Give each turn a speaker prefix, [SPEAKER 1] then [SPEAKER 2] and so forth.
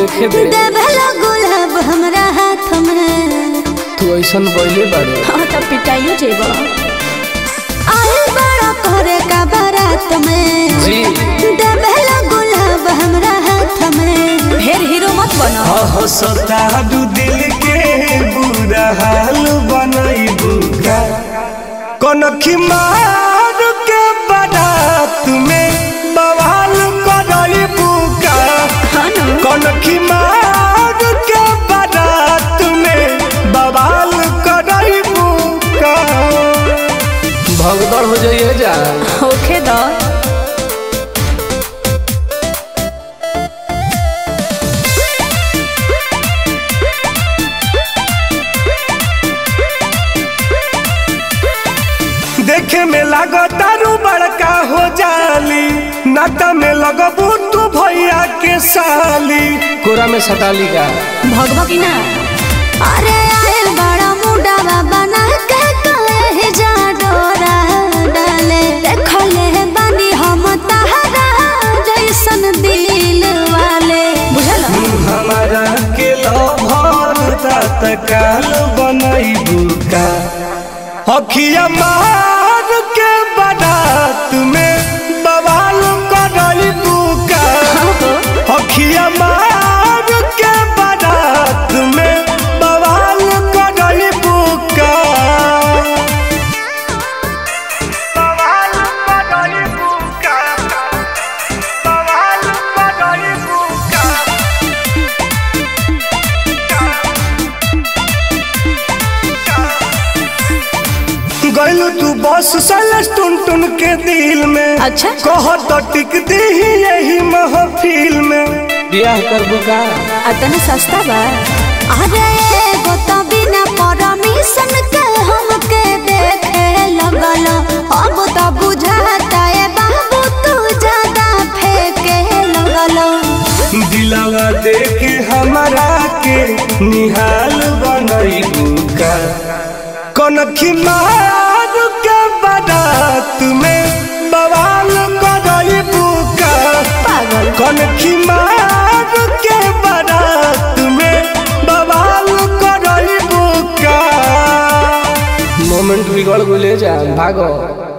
[SPEAKER 1] देखे दे
[SPEAKER 2] देवेला गुलाब हमरा हाथ में
[SPEAKER 1] तू ऐसन बोले बाड़ू
[SPEAKER 2] हाँ तब पिटाइयो जेबो आइल बड़ा करे का बारात में
[SPEAKER 1] जी
[SPEAKER 2] देवेला गुलाब हमरा हाथ में ढेर हीरो मत बनो
[SPEAKER 3] हो सतारू दिल के बुरा हाल बनैबू का कनखी मार के बारात में बवाल करैबू का
[SPEAKER 2] हाँ ना
[SPEAKER 3] कनखी मार के बारात में बवाल करैबू का
[SPEAKER 1] भगदड़ हो जाइए जा
[SPEAKER 2] होखे दो
[SPEAKER 3] देखे में लागतारू बड़का हो जाली नाता में लगबू तू भैया के साली
[SPEAKER 1] कोरा में सटाली का
[SPEAKER 2] भगवा की ना अरे आइल बड़ा मुंडा बना के कहे जा डोरा डाले देखले बानी हम तहरा जैसन दिल वाले बुझल
[SPEAKER 3] हमारा के लभर तत्काल बनैबू का अखिया मार के बारात में बवाल करैबू का अखिया मार के बारात में बवाल करैबू का बवाल करैबू का बवाल करैबू का गैलू तू बस सलस टुन टुन के दिल में
[SPEAKER 2] अच्छा।
[SPEAKER 3] कह तो टिक दी यही महफिल में
[SPEAKER 1] ब्याह करबू का
[SPEAKER 2] अतने सस्ता बा अरे एगो तो बिना परमिशन के हमके देखे लगल अब तो बुझाता है बाबू तू ज्यादा फेंके लगल
[SPEAKER 3] दिलावा देख हमारा के निहाल बनैबू का कनखी मार के बारात में बवाल करैबू का
[SPEAKER 2] पागल
[SPEAKER 3] कनखी मार के बारात में बवाल करैबू का
[SPEAKER 1] मोमेंट बिगड़ गले जा भागो